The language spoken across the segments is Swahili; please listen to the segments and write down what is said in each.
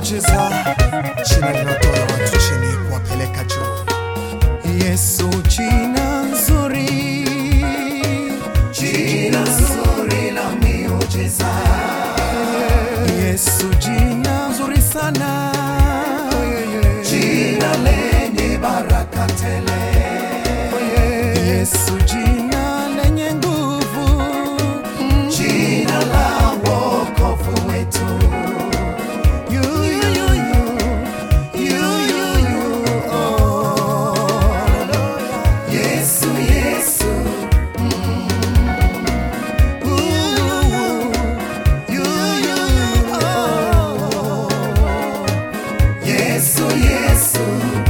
miujiza, jina linatoa watu chini kuwapeleka juu. Yesu, jina nzuri, Jina zuri la miujiza, Yesu, jina nzuri sana, jina lenye baraka tele, Yesu, jina lenye nguvu, jina la wokovu wetu. You, you, you, you, you, you, you, oh. Yesu, Yesu, Yesu, Yesu,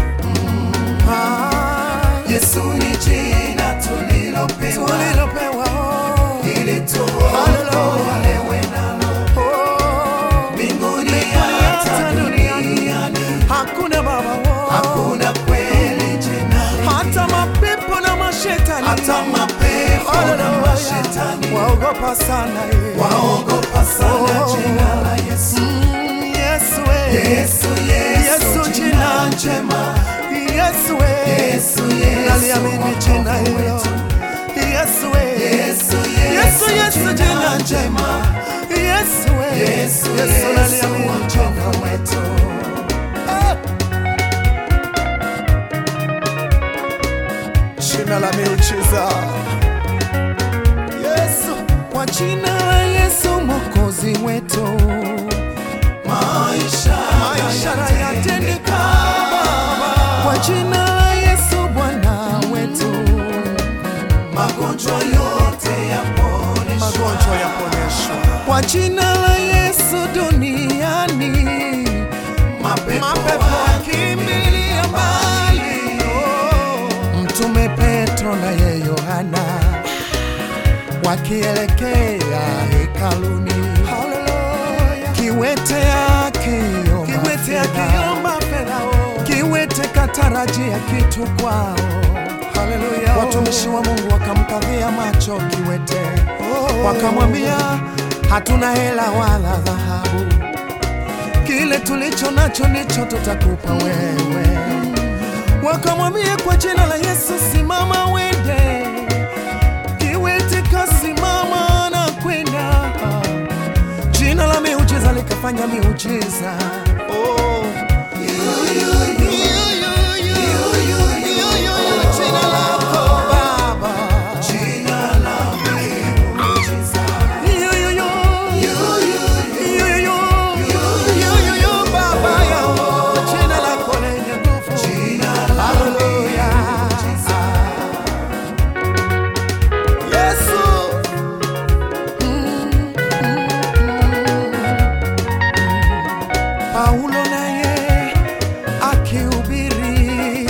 Yesu ni jina tulilopewa ili tuokolewe nalo mbinguni hata duniani. Hakuna baba wo. Hakuna kweli jina hata mapepo na mashetani hata mapepo na Hallelujah. mashetani waogopa sana eh. waogopa sana Oh. jina la Yesu. Mm, Yesu we. Yesu, Yesu, Yesu jina jina njema. Yesu we. Yesu, Yesu, naliamini jina wokovu hilo wetu. Yesu we. Yesu, Yesu, Yesu, Yesu, jina jina njema. Yesu we. Yesu, Yesu Yesu, naliamini jina wokovu wetu. Ah. Jina la miujiza Yesu, kwa jina la Yesu mwokozi wetu, Maisha maisha yatendeka. yatendeka. Kwa jina la Yesu Bwana wetu, Magonjwa yote yaponeshwa. magonjwa yaponyeshwa. Kwa jina la Yesu duniani, Mapepo mapepo yakimbilia mbali. Oh. Mtume Petro na ye Yohana wakielekea hekaluni, kiwete akiomba fedha, kiwete katarajia kitu kwao. Watumishi wa Mungu wakamkadhia macho kiwete, wakamwambia hatuna hela wala dhahabu, kile tulicho nacho ndicho tutakupa wewe. Wakamwambia kwa jina la Yesu, simama wende. Kiwete kasimama na kwenda. Jina la miujiza likafanya miujiza. Oh. Jina lako Baba. Jina la miujiza. Yo, yo, yo. Yo, yo, yo. Baba yangu. Jina lako lenye nguvu. Jina la Hallelujah. miujiza. Yesu. Paulo naye akihubiri,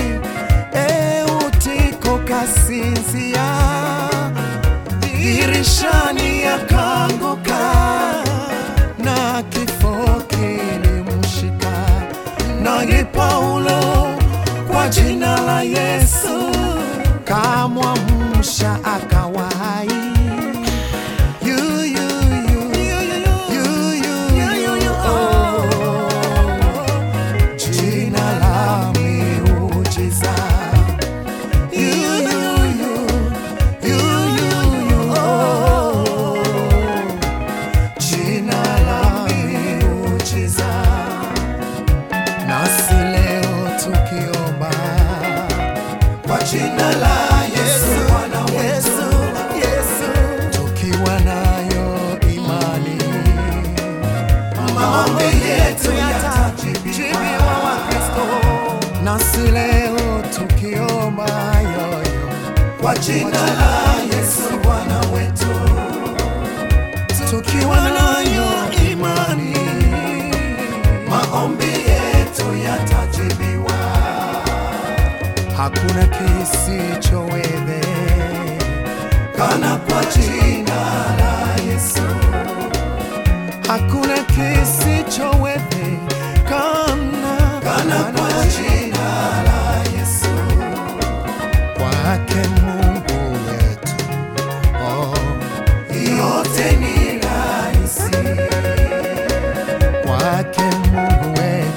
Eutiko kasinzia, dirishani akaanguka, na kifo kilimshika. Naye Paulo kwa jina la Yesu kamwamsha akawa hai. You, you, you. You, you, you. Oh. Jina la miujiza. You, you, you. You, you, you. Oh. Jina la miujiza. Nasi leo tukiomba Kwa jina la Yesu Bwana wetu. tukiwa nayo imani Maombi yetu yatajibiwa. nasi leo tukiomba yoyo Kwa jina la Yesu Bwana wetu. tukiwa nayo imani Maombi yetu yatajibiwa. hakuna kisichoweze Kana kwa jina la Yesu. hakuna kisichoweze kana Kana kwa jina la Yesu. kwake Mungu wetu oh. Yote ni rahisi. kwake Mungu wetu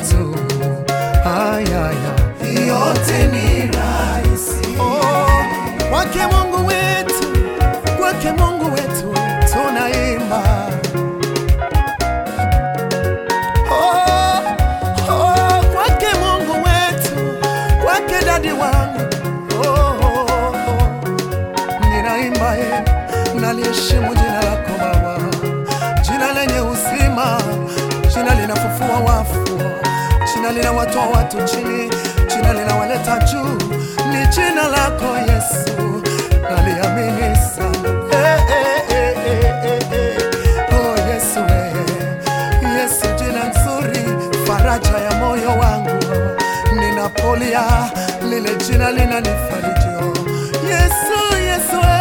watu chini, jina linawaleta juu, ni jina lako Yesu, naliamini sana eh, eh, eh, eh, eh, eh. Oh Yesu eh. Yesu jina nzuri, faraja ya moyo wangu, ninapolia lile jina linanifariji. Yesu, Yesu eh.